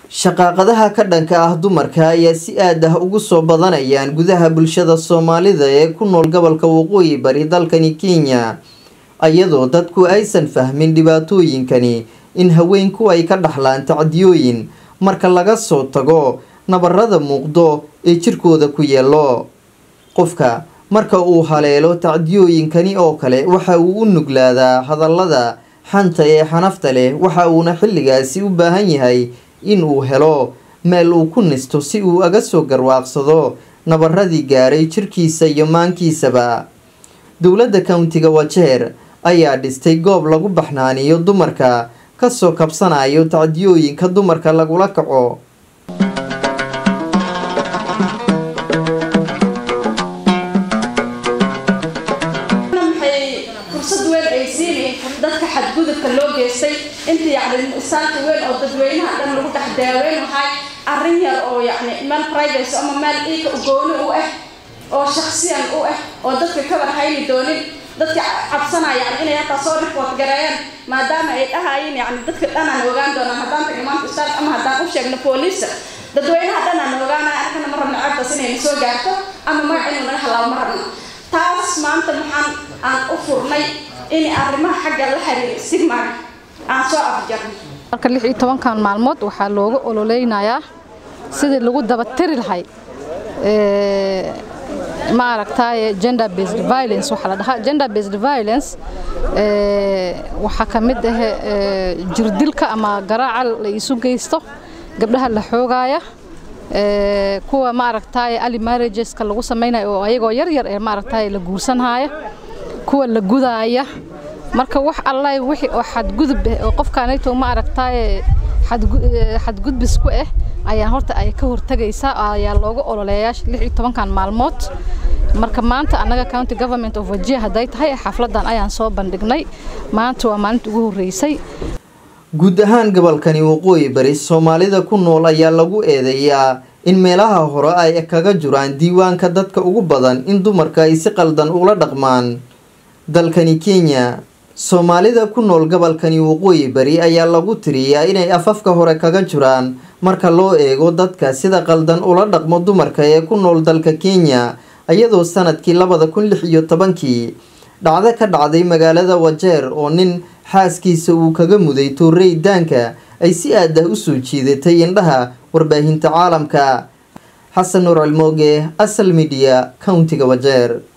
shaqaaqadaha ka dhanka ah dumarka ayaa si aad ah ugu soo badanayaan gudaha bulshada soomaalida ee ku nool gobolka waqooyi bari dalkani kenya iyadoo dadku aysan fahmin dhibaatooyinkani in haweenku ay ka dhaxlaan tacdiyooyin marka laga soo tago nabarada muuqdo ee jirkooda ku yeelo qofka marka uu haleelo tacdiyooyinkani oo kale waxa uu u nuglaadaa hadallada xanta ee xanafta leh waxa uuna xilligaasi u baahan yahay in uu helo meel uu ku nisto si uu aga soo garwaaqsado nabaradii gaaray jirkiisa iyo maankiisaba dowladda countiga wajeer ayaa dhistay goob lagu baxnaaniyo dumarka kasoo kabsanayo tacdiyooyinka dumarka lagula kaco fursad weyn ay siinayn dadka xadgudubka loo geystay inta yacni isaanka weyn oo dadweynaha dhan lagu dhex daaweyn lahay arrin yar oo yacni meel privacy ama meel iika gooni u ah oo shaksiyan u ah oo dadka ka warhayni doonin dadka cabsanaya yani inay hataa soo report gareeyaan maadaama ay dhahayeen yacni dadka dhanaan ogaan doonaan haddaan tagno maanta istaag ama haddaan u sheegno booliisa dadweynaha dhanaan ogaanaya arkana ma rabno ceebtaas inayna soo gaarto ama magac inuu naga halaabo ma rabno taas maanta maxaan aan u furnay in arrimaha xagga la xiriira stigmaga aan soo afjarno marka lix iyo tobankan maalmood waxaa looga ololeynayaa sidii lagu dabatiri lahay ma aragtaaye gender based violence waxaa la dhahaa gender based violence waxaa ka mid ah jirdilka ama garaaca la isu geysto gabdhaha la xoogaaya kuwa maaragtaaye ali marriageska lagu samaynayo oo ayagoo yar yar ee maaragtaaye la guursanhaaya kuwa la gudaaya marka wax allahi wixii oo xadgudub ah oo qofkaanayto ma aragtaaye xadgudbis ku ah ayaa horta ay ka hortagaysaa ayaa looga ololeeyaa lix iyo tobankan maalmood marka maanta annaga county government of wajia hadday tahay xafladan ayaan soo bandhignay maanta waa maalinta ugu horreysay guud ahaan gobolkani waqooyi bari soomaalida ku nool ayaa lagu eedeeyaa in meelaha hore ay kaga jiraan diiwaanka dadka ugu badan in dumarka ay si qaldan ula dhaqmaan dalkani kenya soomaalida ku nool gobolkani waqooyi bari ayaa lagu tiriyaa inay afafka hore kaga jiraan marka loo eego dadka sida qaldan ula dhaqmo dumarka ee ku nool dalka kenya iyadoo sanadkii labada kun lix iyo tobankii dhacdo ka dhacday magaalada wajeer oo nin xaaskiisa uu kaga muday toorey daanka ay si aad ah u soo jiidatay indhaha warbaahinta caalamka xasan nuur cilmooge asal midiya countiga wajeer